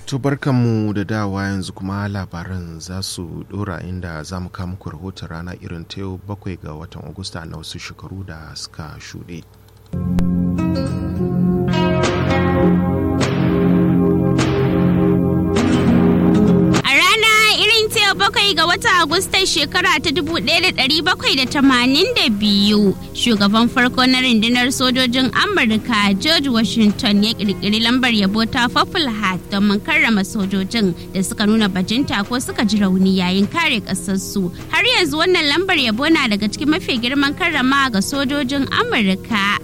To barkanmu da dawa yanzu kuma labaran za su dora inda za mu kawo muku rahoton rana irin ta yau bakwai ga watan Agusta na wasu shekaru da suka shuɗe. bakwai ga watan Agustan shekara ta 1782 shugaban farko na rundunar sojojin Amurka George Washington ya kirkiri lambar yabo ta Purple Heart domin karrama sojojin da suka nuna bajinta ko suka ji rauni yayin kare kasarsu. Har yanzu wannan lambar yabo na daga cikin mafi girman karrama ga sojojin Amurka.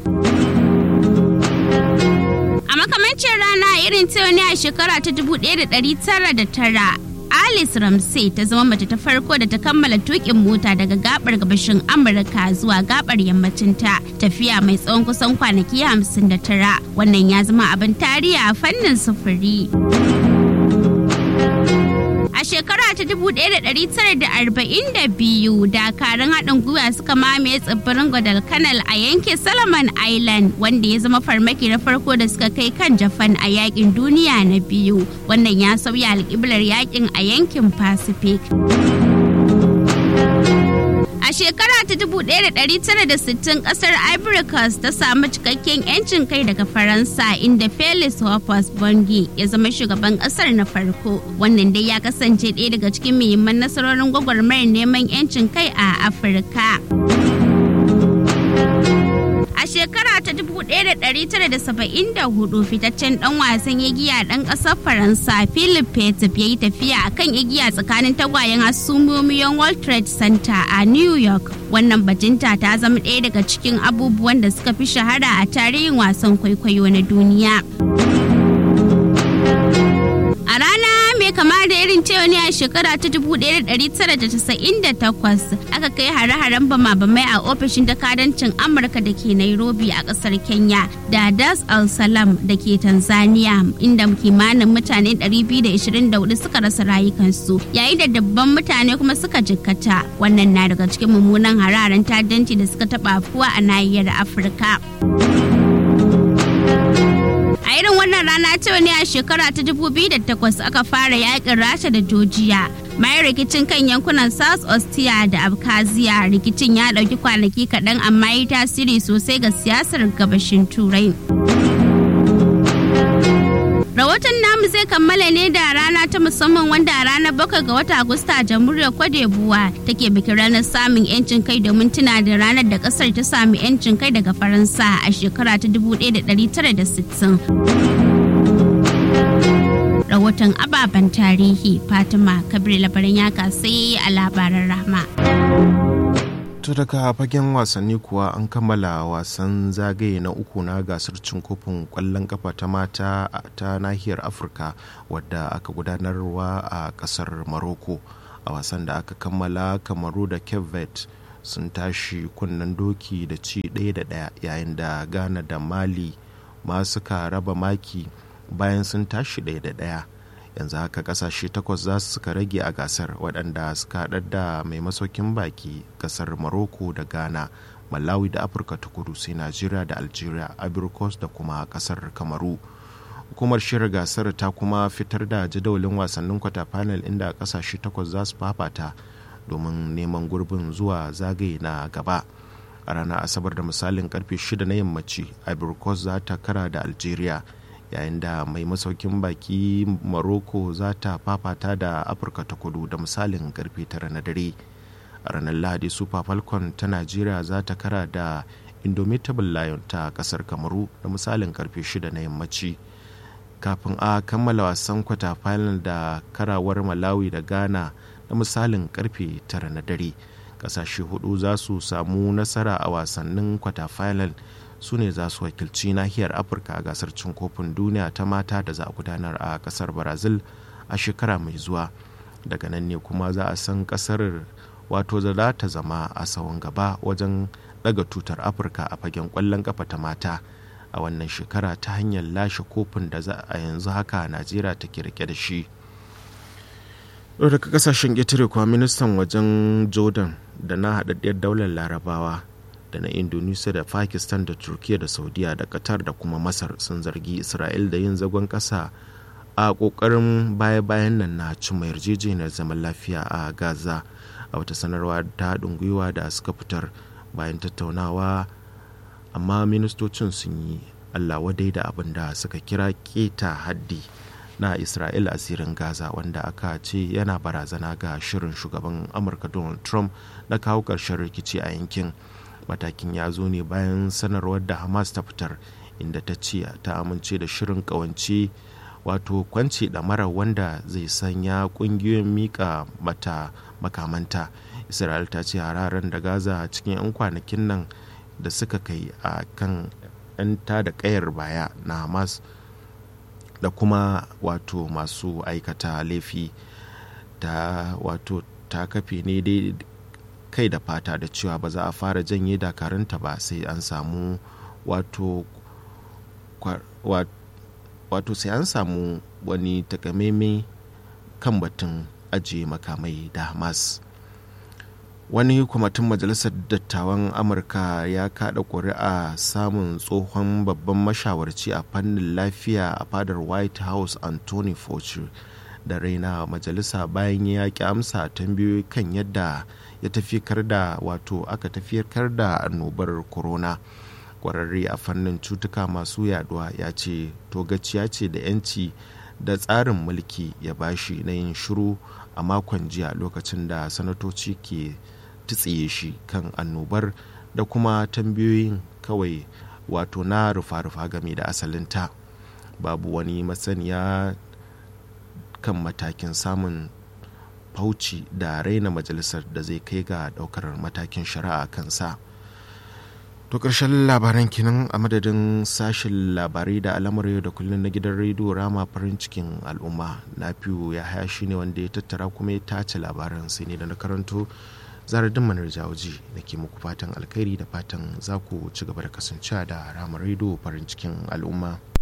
A makamancin rana irin ta ne a shekara ta 1909 Alice Ramsey ta zama mace ta farko da ta kammala tukin mota daga gabar gabashin Amurka zuwa gabar yammacin ta tafiya mai tsawon kusan kwanaki 59 wannan ya zama abin tarihi a fannin sufuri. A shekara ta 1942 dakarun haɗin gwiwa suka mamaye tsibirin Guadalcanal a yankin Solomon Island wanda ya zama farmaki na farko da suka kai kan Japan a yakin duniya na biyu. Wannan ya sauya alƙiblar yakin a yankin Pacific. A shekara ta 1960 kasar Ivory Coast ta samu cikakken 'yancin kai daga Faransa inda Felix Hopus Bongi ya zama shugaban kasar na farko. Wannan dai ya kasance ɗaya daga cikin muhimman nasarorin gwagwarmayar neman 'yancin kai a Afirka. A shekara ta 1974 fitaccen dan wasan igiya dan kasar Faransa Philip Petit ya yi tafiya a kan igiya tsakanin tagwayen hasumomiyan World Trade Center a New York. Wannan bajinta ta zama ɗaya daga cikin abubuwan da suka fi shahara a tarihin wasan kwaikwayo na duniya. A rana mai kama da irin cewa ne a shekara ta 1998 aka kai hare-haren bama-bamai a ofishin jakadancin Amurka da ke Nairobi a kasar Kenya da Das al Salam da ke Tanzania inda kimanin mutane 224 suka rasa rayukansu yayin da dabban mutane kuma suka jikkata wannan na daga cikin mummunan hararen ta'addanci da suka taɓa afuwa a nahiyar Afirka. A irin wannan rana ta ne a shekara ta 2008 aka fara yakin Rasha da Georgia. Bayan rikicin kan yankunan South Ostia da Abkhazia rikicin ya ɗauki kwanaki kaɗan amma yi tasiri sosai ga siyasar gabashin Turai. Rahoton namu zai kammala ne da rana ta musamman wanda a ranar bakwai ga wata Agusta jamhuriyar Kwadebuwa take bikin ranar samun 'yancin kai domin tuna da ranar da kasar ta sami 'yancin kai daga Faransa a shekara ta 1960. Rahoton ababen tarihi Fatima Kabir labaran ya sai a labaran rahma. To daga fagen wasanni kuwa an kammala wasan zagaye na uku na gasar cin kofin kwallon kafa ta mata ta nahiyar Afirka wadda aka gudanarwa a kasar Morocco. A wasan da aka kammala kamaru da Cape Verde sun tashi kunnen doki da ci ɗaya da ɗaya yayin da Ghana da Mali ma suka raba maki bayan sun tashi ɗaya da ɗaya. yanzu haka kasashe takwas za su suka rage a gasar waɗanda suka haɗar da mai masaukin baki kasar morocco da ghana malawi da afirka ta kudu sai najeriya da algeria abirkos da kuma kasar kamaru hukumar shirin gasar ta kuma fitar da jadawalin wasannin kwata final inda kasashe takwas za su fafata domin neman gurbin zuwa zagaye na gaba a ranar asabar da misalin karfe 6 na yammaci abirkos za ta kara da algeria yayin da mai masaukin baki morocco za ta fafata da afirka ta kudu da misalin karfe tara na dare a ranar lahadi super falcon ta najeriya za ta kara da indomitable lion ta kasar kamaru da misalin karfe shida na yammaci kafin a kammala wasan kwata final da karawar malawi da ghana da misalin karfe tara na dare kasashe hudu za su samu nasara a wasannin kwata final su ne za su wakilci nahiyar afirka a gasar cin kofin duniya ta mata da za a gudanar a kasar brazil a shekara mai zuwa daga nan ne kuma za a san kasar wato za ta zama a tsawon gaba wajen daga tutar afirka a fagen kwallon kafa ta mata a wannan shekara ta hanyar lashe kofin da za a yanzu haka najeriya take rike da shi daga kasashen ƙetare kuwa ministan wajen jordan da na haɗaɗɗiyar daular larabawa da na indonesia da pakistan da turkiya da saudiya da qatar da kuma masar sun zargi isra'il da yin zagon kasa a ƙoƙarin baya-bayan nan na cimma yarjejeniyar zaman lafiya a gaza a wata sanarwa ta haɗin gwiwa da suka fitar bayan tattaunawa amma ministocin sun yi allah wadai da abin da suka kira keta haddi na isra'il asirin gaza wanda aka ce yana barazana ga shirin shugaban amurka donald trump na kawo ƙarshen rikici a yankin matakin ya zo ne bayan sanarwar da hamas ta fitar inda ta ce ta amince da shirin ƙawance wato kwance mara wanda zai sanya ƙungiyoyin mika mata makamanta isra'il ta ce hararen da gaza cikin 'yan kwanakin nan da suka kai a kan 'yan da kayar baya na hamas da kuma wato masu aikata laifi ta wato ta kafe ne dai kai da fata da cewa ba za a fara janye dakarunta ba sai an samu wato wato sai an samu wani takamaimai kan batun ajiye makamai da hamas wani kwamitin majalisar dattawan amurka ya kada kuri'a samun tsohon babban mashawarci a fannin lafiya a fadar white house anthony fauci da raina majalisa bayan ya ki amsa tambayoyi kan yadda ya tafiyar da wato aka tafiyar da annobar corona kwararre a fannin cutuka masu yaduwa ya ce togaciya ce da 'yanci da tsarin mulki ya bashi na yin shiru a makon jiya lokacin da sanatoci ke tsiye shi kan annobar da kuma tambayoyin kawai wato na rufa-rufa game da asalinta babu wani masaniya kan matakin samun fauci da raina majalisar da zai kai ga daukar matakin shari'a kansa to ƙarshen labaran kinan a madadin sashen labarai da al'amuran yau da kullum na gidan rediyo rama farin cikin al'umma na fiyo ya haya shi ne wanda ya tattara kuma ya tace labaran sai ne da na karanto zaradin manar jawoji da ke muku fatan alkhairi da fatan za ku ci gaba da kasancewa da ramar rediyo farin cikin al'umma